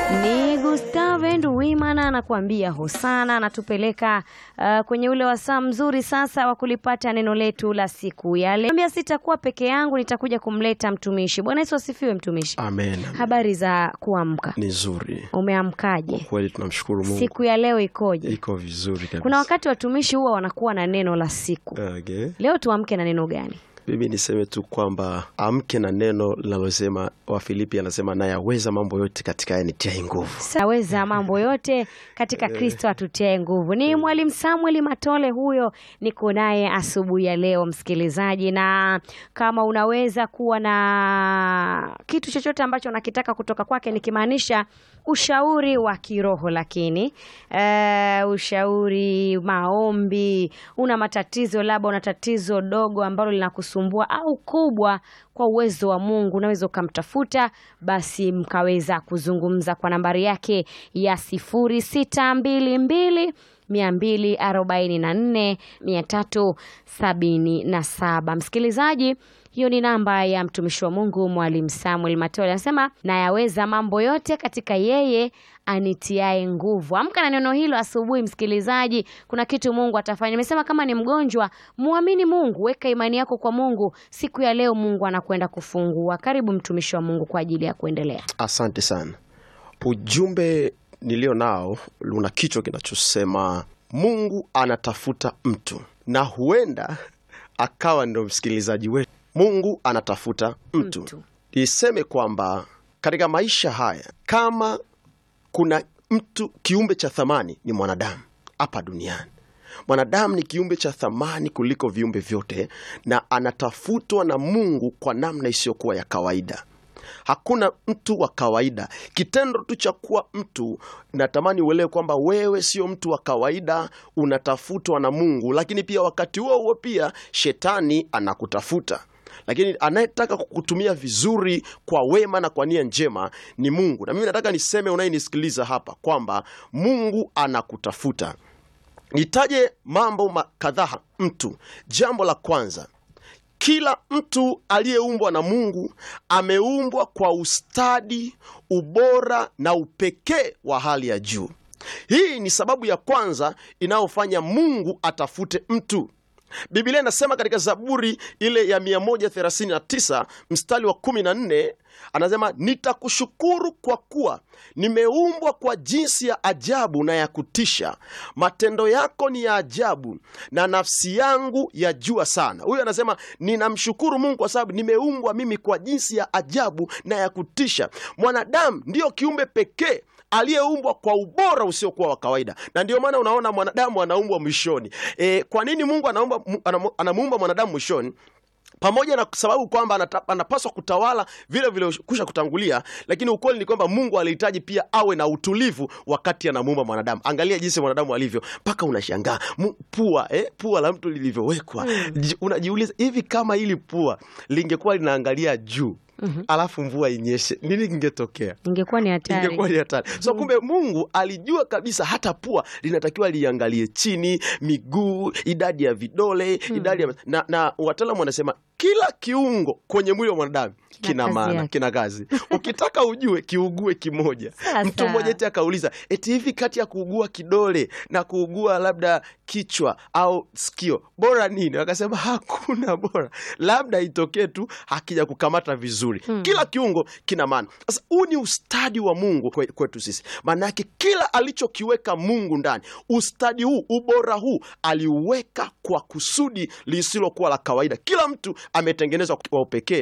Ni Gustave Nduwimana anakuambia hosana, anatupeleka uh, kwenye ule wasaa mzuri sasa wa kulipata neno letu la siku ya leo. Ambia sitakuwa peke yangu, nitakuja kumleta mtumishi. Bwana Yesu asifiwe. Mtumishi, Amen. habari za kuamka? Ni nzuri Umeamkaje? kweli, tunamshukuru Mungu. Siku ya leo ikoje? iko vizuri kabisa. Kuna wakati watumishi huwa wanakuwa na neno la siku. Okay. Leo tuamke na neno gani? Mimi niseme tu kwamba amke na neno linalosema, Wafilipi anasema nayaweza mambo yote katika yanitiaye nguvu. Saweza mambo yote katika Kristo atutiae nguvu. Ni Mwalimu Samuel Matole huyo, niko naye asubuhi ya leo msikilizaji, na kama unaweza kuwa na kitu chochote ambacho unakitaka kutoka kwake, nikimaanisha ushauri wa kiroho, lakini eh, ushauri, maombi, una matatizo, labda una tatizo dogo ambalo linakusumbua au kubwa, kwa uwezo wa Mungu unaweza ukamtafuta, basi mkaweza kuzungumza kwa nambari yake ya sifuri sita mbili mbili mia mbili arobaini na nne mia tatu sabini na saba. Msikilizaji, hiyo ni namba ya mtumishi wa Mungu Mwalimu Samuel Matole, anasema nayaweza mambo yote katika yeye anitiae nguvu. Amka na neno hilo asubuhi, msikilizaji, kuna kitu Mungu atafanya. Nimesema kama ni mgonjwa, muamini Mungu, weka imani yako kwa Mungu. Siku ya leo Mungu anakwenda kufungua. Karibu mtumishi wa Mungu kwa ajili ya kuendelea. Asante sana. Ujumbe nilio nao una kichwa kinachosema Mungu anatafuta mtu, na huenda akawa ndo msikilizaji wetu. Mungu anatafuta mtu, Mtu. niseme kwamba katika maisha haya kama kuna mtu kiumbe cha thamani ni mwanadamu hapa duniani. Mwanadamu ni kiumbe cha thamani kuliko viumbe vyote, na anatafutwa na Mungu kwa namna isiyokuwa ya kawaida. Hakuna mtu wa kawaida. Kitendo tu cha kuwa mtu, natamani uelewe kwamba wewe sio mtu wa kawaida, unatafutwa na Mungu, lakini pia wakati huo huo pia shetani anakutafuta lakini anayetaka kukutumia vizuri kwa wema na kwa nia njema ni Mungu. Na mimi nataka niseme unayenisikiliza hapa kwamba Mungu anakutafuta. Nitaje mambo ma- kadhaa mtu. Jambo la kwanza, kila mtu aliyeumbwa na Mungu ameumbwa kwa ustadi, ubora na upekee wa hali ya juu. Hii ni sababu ya kwanza inayofanya Mungu atafute mtu. Biblia inasema katika Zaburi ile ya 139 mstari wa 14 anasema, nitakushukuru kwa kuwa nimeumbwa kwa jinsi ya ajabu na ya kutisha, matendo yako ni ya ajabu na nafsi yangu yajua sana. Huyu anasema ninamshukuru Mungu kwa sababu nimeumbwa mimi kwa jinsi ya ajabu na ya kutisha. Mwanadamu ndiyo kiumbe pekee aliyeumbwa kwa ubora usiokuwa wa kawaida, na ndio maana unaona mwanadamu anaumbwa mwishoni. E, kwa nini Mungu anaumba, anamu- anamuumba mwanadamu mwishoni? pamoja na sababu kwamba anata- anapaswa kutawala vile vile kusha kutangulia, lakini ukweli ni kwamba Mungu alihitaji pia awe na utulivu wakati anamuumba mwanadamu. Angalia jinsi mwanadamu alivyo, mpaka unashangaa Mu- pua eh, pua la mtu lilivyowekwa. Ji- Unajiuliza, hivi kama hili pua lingekuwa linaangalia juu alafu mvua inyeshe, nini kingetokea? Ingekuwa ni hatari. ingekuwa ni hatari. So kumbe Mungu alijua kabisa hata pua linatakiwa liangalie chini, miguu, idadi ya vidole, idadi ya na, na wataalamu wanasema kila kiungo kwenye mwili wa mwanadamu kina kazi maana, yake. kina kazi. Ukitaka ujue kiugue kimoja. Sasa. Mtu mmoja eti akauliza eti hivi kati ya kuugua kidole na kuugua labda kichwa au sikio bora nini? Wakasema hakuna bora, labda itokee tu hakija kukamata vizuri. Kila kiungo kina maana. Sasa huu ni ustadi wa Mungu kwe- kwetu sisi, maana yake kila alichokiweka Mungu ndani, ustadi huu, ubora huu aliuweka kwa kusudi lisilokuwa la kawaida. Kila mtu ametengenezwa kwa upekee